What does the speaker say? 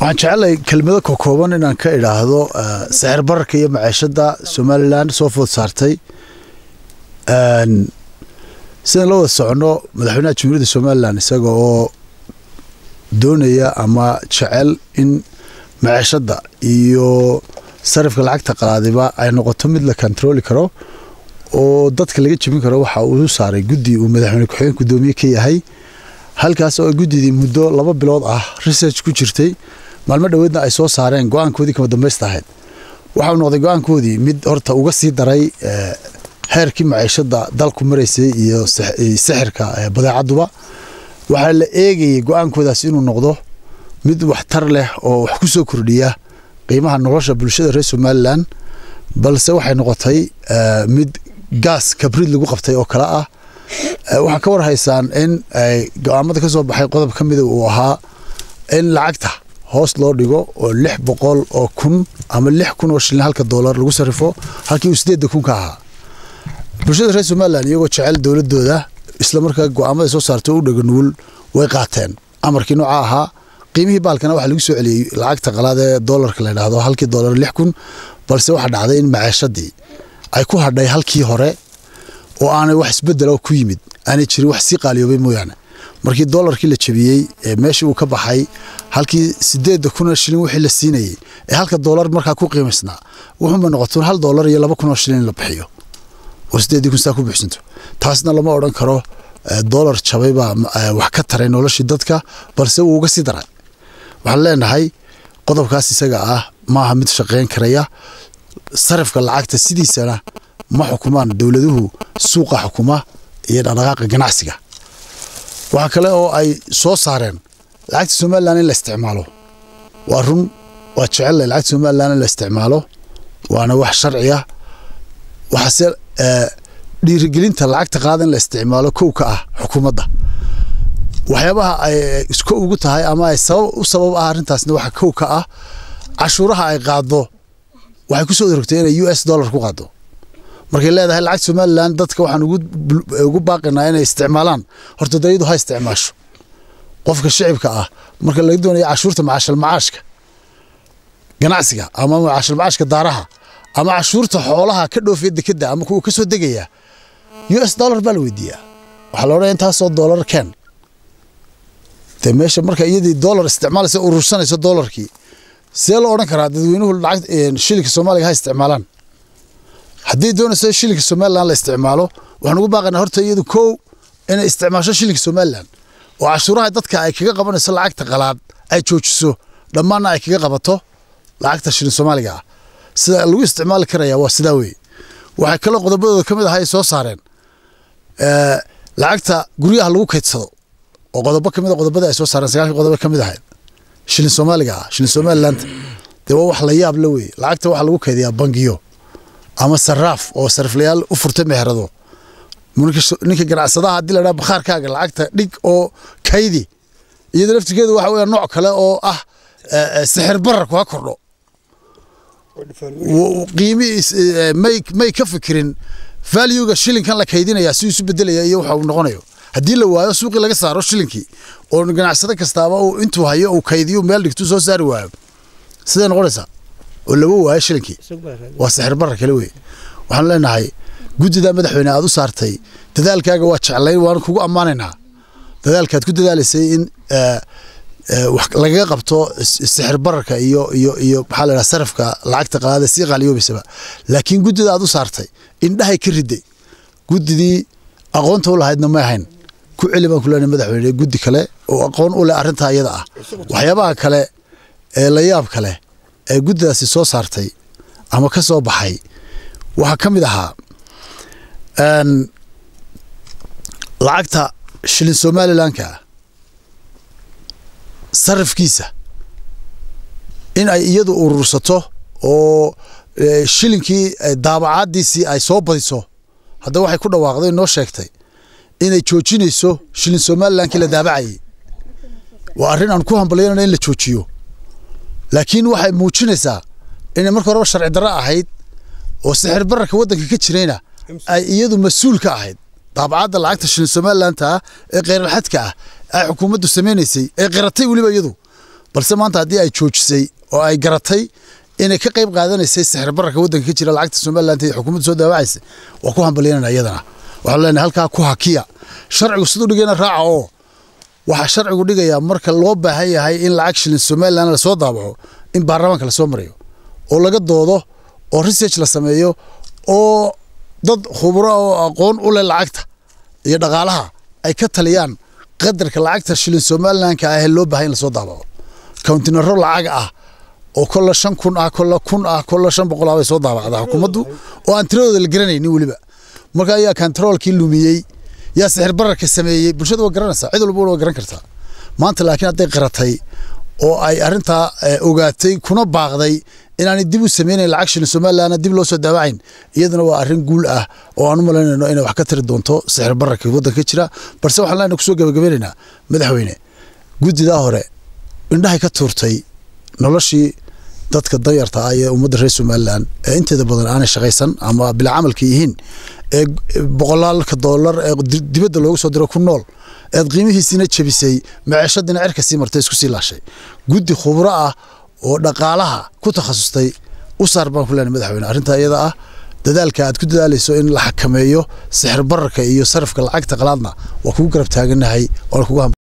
waxaan jecelahay kelmado kokooban inaan ka idhaahdo sixir bararka iyo maciishada somalilan soo food saartay sidaan la wada socono madaxweynaha jamhuuriyadda somalilan isaga oo doonaya ama jecel in maciishada iyo sarifka lacagta qalaadiba ay noqoto mid la kontarooli karo oo dadka laga jebin karo waxa uu saaray guddi uu madaxweyne ku-xigeen gudoomiye ka yahay halkaas oo guddidii muddo laba bilood ah research ku jirtay maalmo dhoweedna ay soo saareen go-aankoodii kama dambaysta ahayd waxau noqday go-aankoodii mid horta uga sii daray heerkii maciishada dalku maraysay iyo sixirka badeecaduba waxaa la eegayay go-aankoodaas inuu noqdo mid waxtar leh oo wax ku soo kordhiya qiimaha nolosha bulshada reer somalilan balse waxay noqotay mid gaas kabrid lagu qabtay oo kale ah waxaa ka war haysaan in go-aamada ka soo baxay qodob ka mida uu ahaa in lacagta hoos loo dhigo oo lix boqol oo kun ama lix kun oo shilin halka doolar lagu sarrifo halkii uu sideedda kun ka ahaa bulshada reer somalilan iyagoo jecel dowladooda islamarkaa go-aamada soo saartay u dhaga nugul way qaateen amarkii nooca ahaa qiimihii baalkana waxaa lagu soo celiyey lacagta qalaad ee doolarka la yidhaahdo halkii doolar lix kun balse waxaa dhacday in maciishadii ay ku hadhay halkii hore oo aanay wax isbedela ku yimid aanay jirin wax sii qaaliyoobay mooyaane markii doolarkii la jebiyey meeshii uu ka baxay halkii sideedda kunoo shilin wixii la siinayey ee halka doolar markaa ku qiimaysnaa wuxuunba noqoto hal doolar iyo laba kunoo shilin la bixiyo oo sideeddii kun saa ku bixsanto taasna lama odhan karo doolar jabay baa wax ka taray noloshii dadka balse wuu uga sii daray waxaan leenahay qodobkaas isaga ah maaha mid shaqayn karaya sarifka lacagta sidiisana ma xukumaan dowladuhu suuqa xukuma iyo dhaqdhaqaaqa ganacsiga waxaa kale oo ay soo saareen lacagta somalilan in la isticmaalo waa run waa jecellay lacagta somalilan in la isticmaalo waana wax sharciya waxaase dhiirigelinta lacagta qaada in la isticmaalo kow ka ah xukuumadda waxyaabaha ay isko ugu tahay ama ay sabab u sabab ah arrintaasna waxa kow ka ah cashuuraha ay qaado waxay ku soo orogtay inay u s dollar ku qaado markay leedahay lacagta somalilan dadka waxaan ugu baaqinaa inay isticmaalaan horta dayadu ha isticmaasho qofka shicibka ah marka laga doonaya cashuurta macaashal macaashka ganacsiga ama macaashal macaashka daaraha ama cashuurta xoolaha ka dhoofiya dekeda ama kuwa ka soo degaya u s dollar baa la weydiiyaa waxaa la odhanaya intaasoo dollar keen dee meesha marka iyadii dollar isticmaalaysa urursanayso dollarkii see loo odhan karaa dadweynuhu lacag shilinka soomaaliga ha isticmaalaan haddii doonayso shilinka somalilan la isticmaalo waxaan ugu baaqaynaa horta iyadu kow inay isticmaasho shilinka somalilan oo cashuuraha dadka ay kaga qabanayso lacagta qalaad ay joojiso dhammaanna ay kaga qabato lacagta shilin soomaaliga ah sida lagu isticmaali karaya waa sidaa wey waxay kaloo qodobadooda ka mid aha ay soo saareen lacagta guryaha lagu kaydsado oo qodobo ka mid a qodobada ay soo saareen sagaalkii qodobo ka mid ahayd shilin soomaaliga ah shilin somalilanta dee waa wax la yaab la wey lacagta waxaa lagu kaydiyaa bangiyo ama saraaf oo sariflayaal u furtay meherado ninka ganacsadaha haddii la dhaha bakhaarkaaga lacagta dhig oo kaydi iyada laftirkeedu waxa weya nooc kale oo ah sixir bararku ha kordho qiimi may ka fikirin valuega shilinkan la kaydinaya si isu bedelaya iyo waxa uu noqonayo haddii la waayo suuqii laga saaro shilinkii oo ganacsado kastaaba uu intuu hayo uu kaydiyo meel dhigtuu soo saari waayo siday noqonaysaa oo laba waayo shilinkii waa sixir barar kale wey waxaan leenahay guddida madaxweyne aad u saartay dadaalkaaga waa jeclayn waan kugu ammaanaynaa dadaalkaad ku dadaalaysay in lagaga qabto sixir bararka iyo iyo iyo maxaa la dhaha sarafka lacagta qaada sii qaaliyoobaysaba laakiin guddida aad u saartay indhahay ka riday guddidii aqoonta u lahaydna ma ahayn ku celi baan ku leenahay madaxweyne guddi kale oo aqoon u leh arrintaa iyada ah waxyaabaha kale ee la yaab kale ee guddidaasi soo saartay ama ka soo baxay waxaa ka mid ahaa lacagta shilin somalilanka sarifkiisa in ay iyadu urursato oo shilinkii daabacaadiisii ay soo badiso haddaba waxay ku dhawaaqday noo sheegtay inay joojinayso shilin somalilankii la daabacayay waa arrin aan ku hambalyanana in la joojiyo laakiin waxay muujinaysaa inay marka horeba sharci darro ahayd oo sixir bararka waddanka ka jirayna ay iyadu mas-uul ka ahayd daabacadda lacagta shilin somalilanta ah ee kheyraxadka ah ay xukuumaddu samaynaysay ee qiratay weliba iyadu balse maanta haddii ay joojisay oo ay garatay inay ka qayb qaadanaysay sixir bararka waddanka ka jira lacagta somaliland ee xukuumadda soo daawacaysa waa ku hambalyanana iyadana waxaan leenahay halkaa ku hakiya sharcigu siduu dhigayna raaca oo waxaa sharcigu dhigayaa marka loo baahan yahay in lacag shilin somaliland lasoo daabaco in baarlamaanka lasoo marayo oo laga doodo oo research la sameeyo oo dad khubro oo aqoon u leh lacagta iyo dhaqaalaha ay ka taliyaan qadarka lacagta shilin somalilandka ah ee loo baahan in lasoo daabaco countinaro lacag ah oo kolla shan kun ah kolla kun ah kolla shan boqol ah bay soo daabacdaa xukuumaddu oo aan tiradooda la garanaynin weliba marka ayaa kantaroolkii lumiyey yaa sixir bararka sameeyey bulshada waa garanaysaa cid walba waa garan kartaa maanta laakiin hadday qaratay oo ay arrintaa ogaatay kuna baaqday inaanay dib u sameynayn lacag shilin somalilandna dib loo soo daawacayn iyaduna waa arrin guul ah oo aan u malaynayno inay wax ka tari doonto sixir bararka waddanka ka jira balse waxaan leenahay kusoo gabagabeynaynaa madaxweyne guddidaa hore indhahay ka tuurtay noloshii dadka danyarta ah ee ummadda reer somalilan ee inteeda badan aanay shaqaysan ama bila camalka yihiin ee boqolaalka doolar ee dibadda loogu soo diro ku nool eed qiimihiisiina jebisay maceeshadiina cirka sii martay isku sii laashay guddi khubro ah oo dhaqaalaha ku takhasustay u saar baan ku leenahay madaxweyne arrintaa iyada ah dadaalka aad ku dadaalayso in la xakameeyo sixir bararka iyo sarifka lacagta qalaadna waa kugu garab taaganahay waana kugu